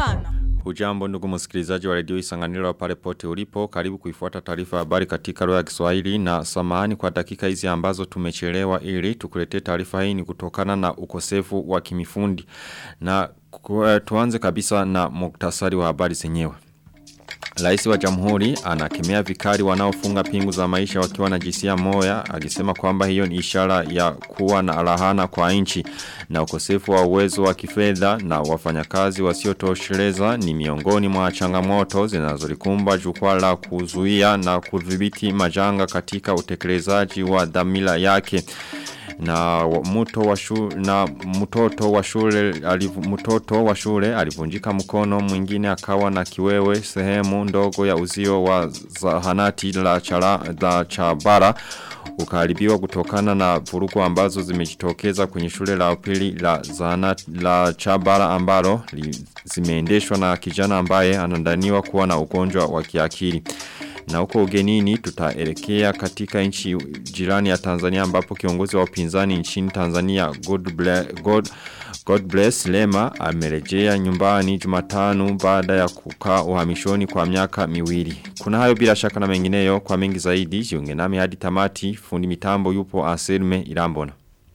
abana Ujambo ndugu msikilizaji wa redio isanganiro pale pote ulipo karibu kuifuata taarifa habari katika lugha ya Kiswahili na samahani kwa dakika hizi ambazo tumechelewa ili tukuletee taarifa hii ni kutokana na ukosefu wa kimifundi na tuanze kabisa na muktasari wa habari zenyewe Rais wa jamhuri anakemea vikali wanaofunga pingu za maisha wakiwa na jisia moya akisema kwamba hiyo ni ishara ya kuwa na alahana kwa nchi na ukosefu wa uwezo wa kifedha na wafanyakazi wasiotosheleza ni miongoni mwa changamoto zinazolikumba jukwaa la kuzuia na kudhibiti majanga katika utekelezaji wa dhamira yake na mto wa shule na mtoto wa shule alivu, mtoto wa shule alivunjika mkono mwingine akawa na kiwewe sehemu ndogo ya uzio wa zahanati la chala, la chabara ukaribiwa kutokana na vurugu ambazo zimejitokeza kwenye shule la upili la zahanati la chabara ambalo li, zimeendeshwa na kijana ambaye anandaniwa kuwa na ugonjwa wa kiakili na huko ugenini tutaelekea katika nchi jirani ya Tanzania ambapo kiongozi wa upinzani nchini Tanzania God bless, God, God bless Lema amerejea nyumbani Jumatano baada ya kukaa uhamishoni kwa miaka miwili. Kuna hayo bila shaka na mengineyo kwa mengi zaidi jiunge nami hadi tamati fundi mitambo yupo Anselme Irambona.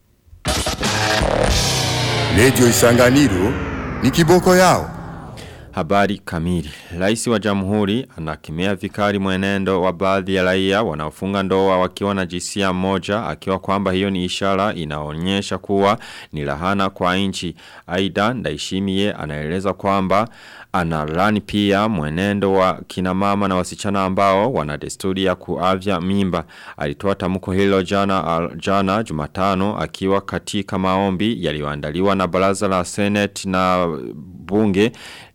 Radio Isanganiro ni kiboko yao. Habari kamili. Raisi wa jamhuri anakemea vikali mwenendo wa baadhi ya raia wanaofunga ndoa wakiwa na jinsia moja akiwa kwamba hiyo ni ishara inaonyesha kuwa ni lahana kwa nchi. Aidha Ndaishimie anaeleza kwamba analani pia mwenendo wa kina mama na wasichana ambao wana desturi ya kuavya mimba. Alitoa tamko hilo jana jana Jumatano akiwa katika maombi yaliyoandaliwa na baraza la Senate na bunge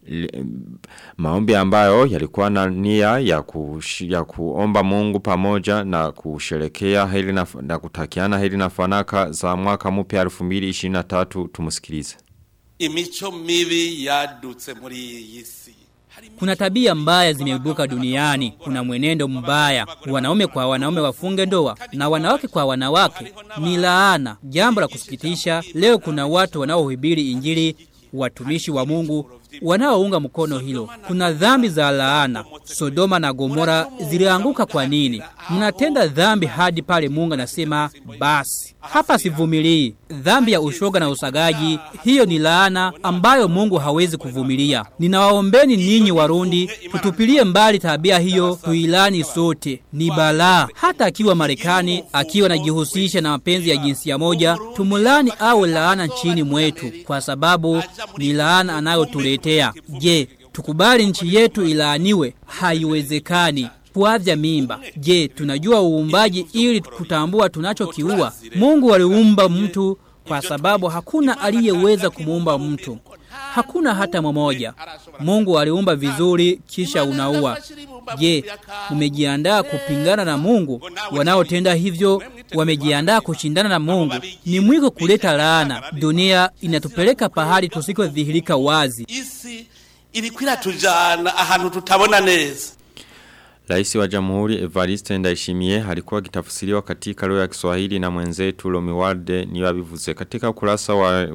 maombi ambayo yalikuwa na nia ya, kush, ya kuomba mungu pamoja na kusherekea hili na, na kutakiana hili na fanaka za mwaka mpya 2023 tumusikilize. Imicho mibi yadutse muri iyi si. Kuna tabia mbaya zimeibuka duniani, kuna mwenendo mbaya, wanaume kwa wanaume wafunge ndoa na wanawake kwa wanawake ni laana. Jambo la kusikitisha, leo kuna watu wanaohubiri injili watumishi wa Mungu wanaounga mkono hilo. Kuna dhambi za laana. Sodoma na Gomora zilianguka kwa nini? Mnatenda dhambi hadi pale Mungu anasema basi. Hapa sivumilii. Dhambi ya ushoga na usagaji, hiyo ni laana ambayo Mungu hawezi kuvumilia. Ninawaombeni ninyi Warundi, tutupilie mbali tabia hiyo, tuilani sote. Ni balaa. Hata akiwa Marekani, akiwa anajihusisha na mapenzi ya jinsia moja, tumulani awe laana nchini mwetu kwa sababu ni laana anayotuletea. Je, tukubali nchi yetu ilaaniwe? Haiwezekani kuavya mimba. Je, tunajua uumbaji ili kutambua tunachokiua? Mungu aliumba mtu kwa sababu hakuna aliyeweza kumuumba mtu. Hakuna hata mmoja. Mungu aliumba vizuri kisha unaua. Je, umejiandaa kupingana na Mungu? Wanaotenda hivyo wamejiandaa kushindana na Mungu. Ni mwiko kuleta laana. Dunia inatupeleka pahali tusikodhihirika wazi. Isi ilikwira tujana ahantu tutabona neza. Raisi wa Jamhuri Evariste Ndayishimiye alikuwa akitafsiriwa katika lugha ya Kiswahili na mwenzetu Lomiwalde niwabivuze katika ukurasa wa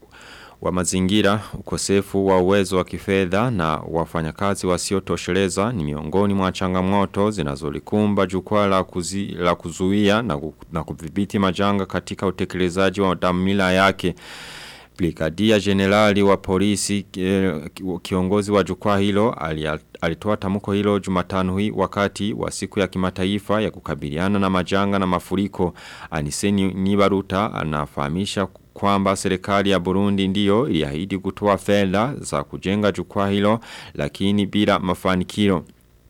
wa mazingira, ukosefu wa uwezo wa kifedha na wafanyakazi wasiotosheleza ni miongoni mwa changamoto zinazolikumba jukwaa la, kuzi, la kuzuia na, na kudhibiti majanga katika utekelezaji wa dhamira yake. Brigadia Generali wa polisi kiongozi wa jukwaa hilo alitoa tamko hilo Jumatano hii wakati wa siku ya kimataifa ya kukabiliana na majanga na mafuriko. Aniseni Nibaruta anafahamisha kwamba serikali ya Burundi ndiyo iliahidi kutoa fedha za kujenga jukwaa hilo lakini bila mafanikio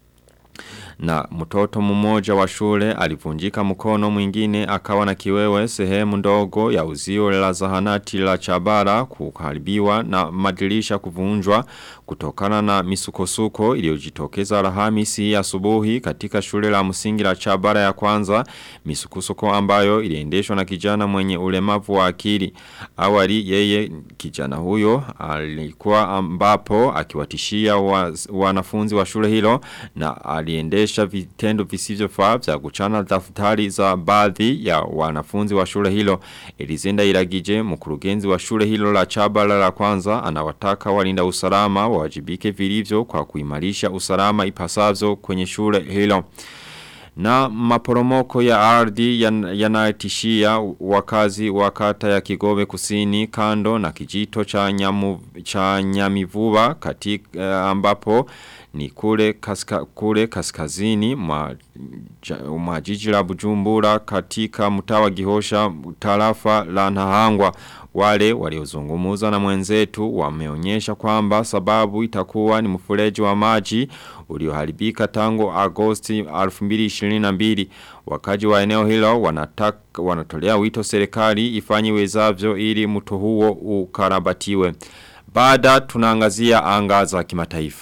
na mtoto mmoja wa shule alivunjika mkono mwingine akawa na kiwewe sehemu ndogo ya uzio la zahanati la Chabara kuharibiwa na madirisha kuvunjwa kutokana na misukosuko iliyojitokeza Alhamisi asubuhi katika shule la msingi la Chabara ya kwanza misukosuko ambayo iliendeshwa na kijana mwenye ulemavu wa akili awali yeye kijana huyo alikuwa ambapo akiwatishia wa, wanafunzi wa shule hilo na aliendesha kuendesha vitendo visivyofaa vya kuchana daftari za baadhi ya wanafunzi wa shule hilo. Elizenda Iragije mkurugenzi wa shule hilo la Chabala la kwanza anawataka walinda usalama wajibike vilivyo kwa kuimarisha usalama ipasavyo kwenye shule hilo. Na maporomoko ya ardhi yanayotishia wakazi wa kata ya Kigobe Kusini kando na kijito cha nyamu, cha Nyamivuba katika uh, ambapo ni kule kaska, kule kaskazini mwa, mwa jiji la Bujumbura katika mtaa wa Gihosha tarafa la Nahangwa wale waliozungumuza na mwenzetu wameonyesha kwamba sababu itakuwa ni mfureji wa maji ulioharibika tangu Agosti 2022 wakaji wa eneo hilo wanataka wanatolea wito serikali ifanye wezavyo ili mto huo ukarabatiwe baada tunaangazia anga za kimataifa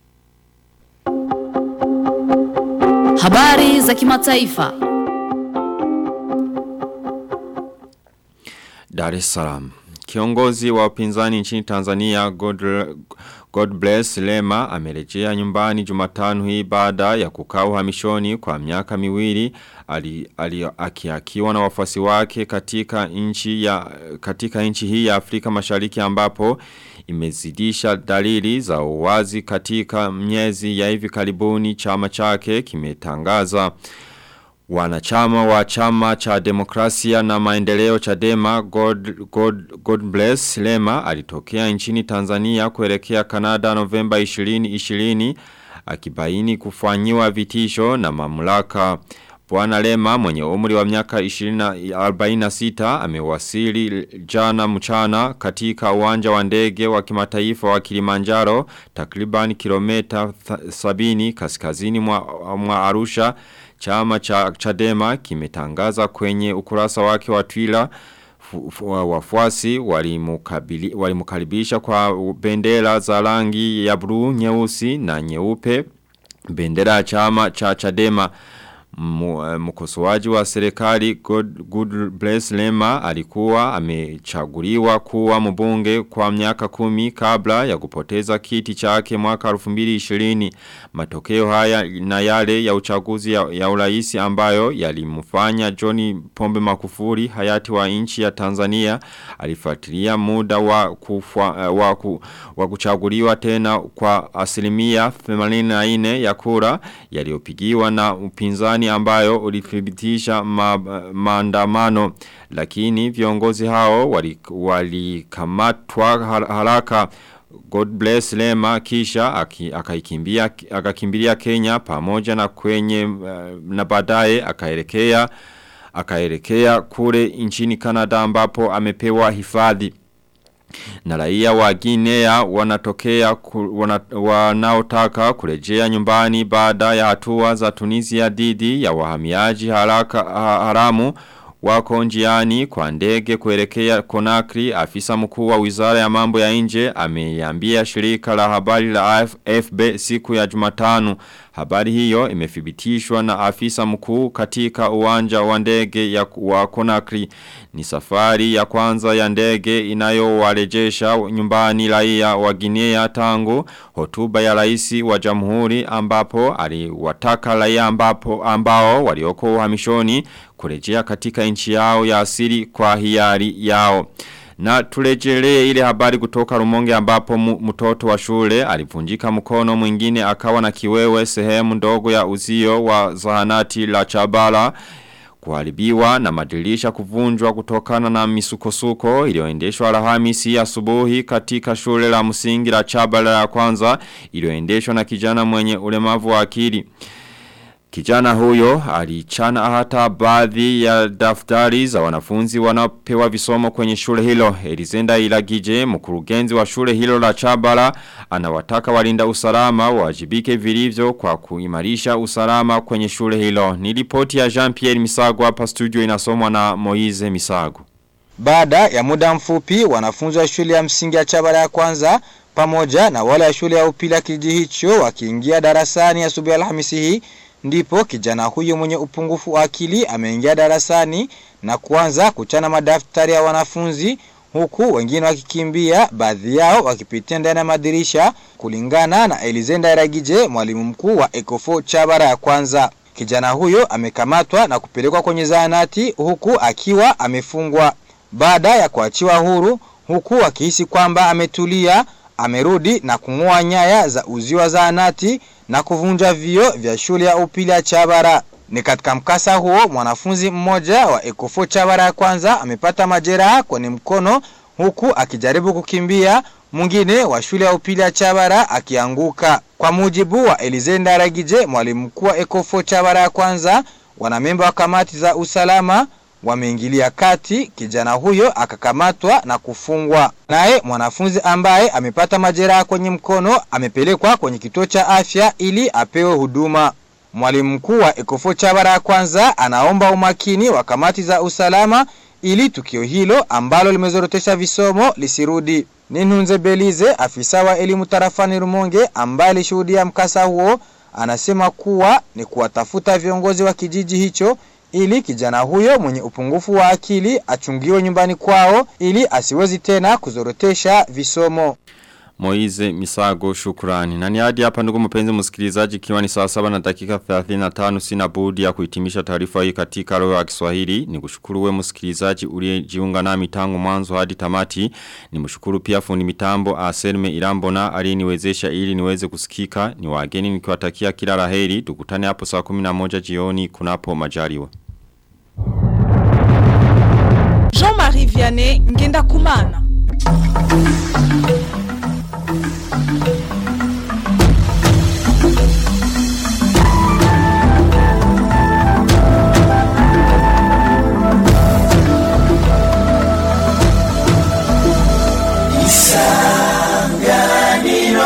Habari za kimataifa. Dar es Salaam. Kiongozi wa upinzani nchini Tanzania God, God bless Lema amerejea nyumbani Jumatano hii baada ya kukaa uhamishoni kwa miaka miwili ali, ali akiakiwa na wafuasi wake katika nchi ya katika nchi hii ya Afrika Mashariki ambapo imezidisha dalili za uwazi katika miezi ya hivi karibuni chama chake kimetangaza Wanachama wa chama cha demokrasia na maendeleo chadema God, God, God bless Lema alitokea nchini Tanzania kuelekea Kanada Novemba 2020 akibaini kufanyiwa vitisho na mamlaka. Bwana Lema mwenye umri wa miaka 46 amewasili jana mchana katika uwanja wa ndege wa kimataifa wa Kilimanjaro takriban kilomita 70 kaskazini mwa, mwa Arusha Chama cha Chadema kimetangaza kwenye ukurasa wake wa Twitter wafuasi walimukaribisha kwa bendera za rangi ya blue, nyeusi na nyeupe bendera ya chama cha Chadema mkosoaji wa serikali God, Good Bless Lema alikuwa amechaguliwa kuwa mbunge kwa miaka kumi kabla ya kupoteza kiti chake mwaka 2020 matokeo haya na yale ya uchaguzi ya, ya uraisi ambayo yalimfanya Johnny Pombe Makufuri hayati wa nchi ya Tanzania alifuatilia muda wa, kufwa, wa, ku, wa kuchaguliwa tena kwa asilimia 84 ya kura yaliyopigiwa na upinzani upinzani ambayo ulithibitisha ma, maandamano lakini viongozi hao walikamatwa wali haraka God bless Lema kisha akaikimbia akakimbilia Kenya pamoja na kwenye uh, na baadaye akaelekea akaelekea kule nchini Canada ambapo amepewa hifadhi na raia wa Guinea wanatokea ku, wana, wanaotaka kurejea nyumbani baada ya hatua za Tunisia dhidi ya wahamiaji haraka haramu wako njiani kwa ndege kuelekea Konakri afisa mkuu wa Wizara ya Mambo ya Nje ameiambia shirika la habari la AFB siku ya Jumatano Habari hiyo imethibitishwa na afisa mkuu katika uwanja wa ndege ya wa Konakri. Ni safari ya kwanza ya ndege inayowarejesha nyumbani raia wa Guinea tangu hotuba ya rais wa jamhuri ambapo aliwataka raia ambapo ambao walioko uhamishoni kurejea katika nchi yao ya asili kwa hiari yao. Na tulejelee ile habari kutoka rumonge ambapo mtoto wa shule alivunjika mkono mwingine akawa na kiwewe sehemu ndogo ya uzio wa zahanati la Chabala kuharibiwa na madirisha kuvunjwa kutokana na misukosuko iliyoendeshwa Alhamisi asubuhi katika shule la msingi la Chabala ya kwanza iliyoendeshwa na kijana mwenye ulemavu wa akili. Kijana huyo alichana hata baadhi ya daftari za wanafunzi wanaopewa visomo kwenye shule hilo. Elizenda Ilagije, mkurugenzi wa shule hilo la Chabala, anawataka walinda usalama wajibike vilivyo kwa kuimarisha usalama kwenye shule hilo. Ni ripoti ya Jean-Pierre Misago hapa studio inasomwa na Moize Misago. Baada ya muda mfupi, wanafunzi wa shule ya msingi ya Chabala ya kwanza pamoja na wale wa shule ya upili ya kijiji hicho wakiingia darasani asubuhi Alhamisi hii ndipo kijana huyo mwenye upungufu wa akili ameingia darasani na kuanza kuchana madaftari ya wanafunzi huku wengine wakikimbia baadhi yao wakipitia ndani ya madirisha kulingana na Elizenda Iragije mwalimu mkuu wa Ecofo Chabara ya kwanza. Kijana huyo amekamatwa na kupelekwa kwenye zahanati huku akiwa amefungwa. Baada ya kuachiwa huru huku akihisi kwamba ametulia, amerudi na kung'oa nyaya za uzio wa zahanati na kuvunja vio vya shule ya upili ya Chabara. Ni katika mkasa huo mwanafunzi mmoja wa Ecofo Chabara ya kwanza amepata majeraha kwenye mkono huku akijaribu kukimbia, mwingine wa shule ya upili ya Chabara akianguka. Kwa mujibu wa Elizenda Ragije, mwalimu mkuu wa Ecofo Chabara ya kwanza, wanamemba wa kamati za usalama wameingilia kati, kijana huyo akakamatwa na kufungwa. Naye mwanafunzi ambaye amepata majeraha kwenye mkono amepelekwa kwenye kituo cha afya ili apewe huduma. Mwalimu mkuu wa Ecofo Chabara ya kwanza anaomba umakini wa kamati za usalama ili tukio hilo ambalo limezorotesha visomo lisirudi. Ninunze Belize, afisa wa elimu tarafani Rumonge ambaye alishuhudia mkasa huo, anasema kuwa ni kuwatafuta viongozi wa kijiji hicho ili kijana huyo mwenye upungufu wa akili achungiwe nyumbani kwao ili asiwezi tena kuzorotesha visomo. Moize Misago shukrani. Na ni hadi hapa ndugu mpenzi msikilizaji kiwa ni saa saba na dakika 35 sina budi ya kuhitimisha taarifa hii katika lugha ya Kiswahili. Nikushukuru we msikilizaji uliyejiunga nami tangu mwanzo hadi tamati. Nimshukuru pia fundi mitambo Aselme Irambona aliyeniwezesha ili niweze kusikika. Ni wageni nikiwatakia kila laheri. Tukutane hapo saa 11 jioni kunapo majaliwa. Jean-Marie Vianney Ngenda Kumana.